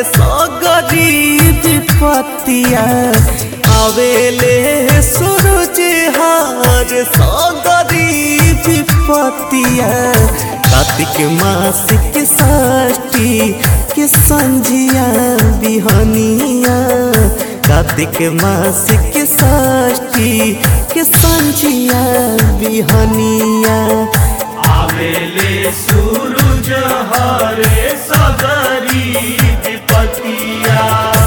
रे सगरीब पतिया आवेले सूरज हार सगरीब पतिया कार्तिक मास के षष्ठी के संझिया बिहनिया कार्तिक मास के षष्ठी के संझिया बिहनिया आवेले सूरज हरे सगरी विपतिया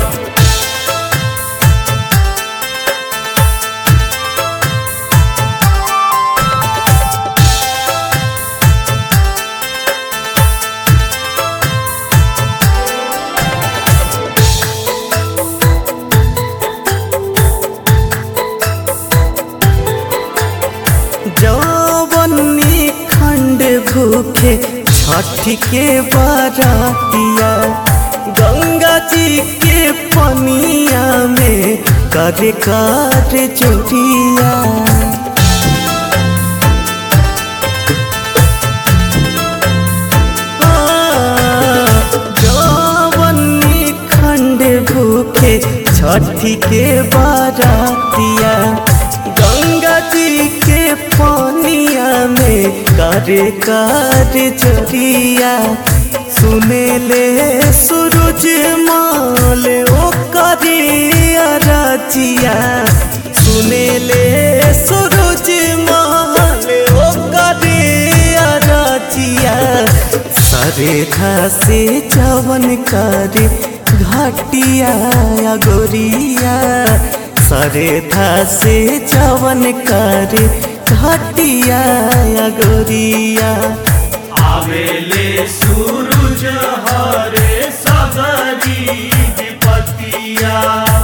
जवनी खंड भूखे छठ के बरातिया गंगा जी के पनिया में कर कर चोरिया जवनी खंड भूखे छठी के बारातिया गंगा जी के पानिया में करे कर चरिया सुने ले सूरज माल ओ करे अरजिया सुने ले सूरज माल ओ करे अरजिया सरे से चवन करे घाटिया या गोरिया सरे से चवन करे घाटिया या गोरिया आवेले सूरज हरे सगरी विपतिया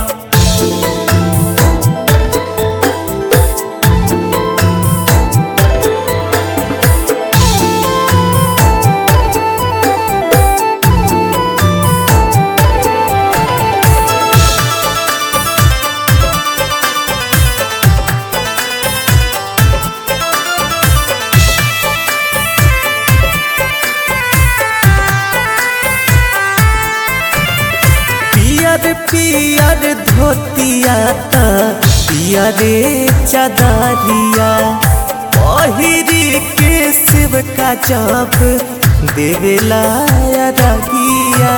पियर पियर धोतिया ता पियरे चदारिया पहिरी के शिव का जप देवेला रगिया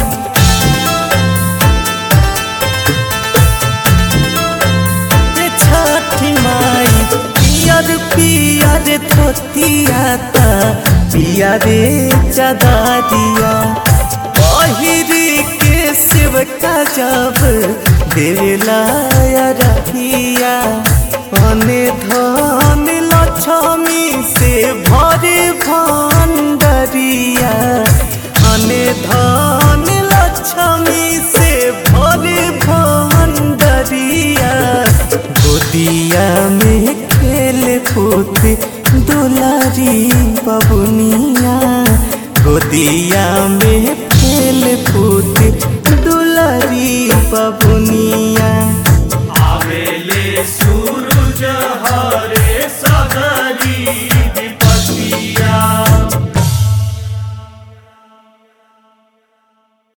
रे छठी माई पियर पियर धोतिया ता पियरे चदारिया पहिरी के शिव का जब देवला रखिया अने धन लक्ष्मी से भरे भंडरिया अने धन लक्ष्मी से भरे भंडरिया गोदिया में खेल कूद दुलारी बबुनिया गोदिया में खेल कूद दुलारी बबुनिया आवेले सूरज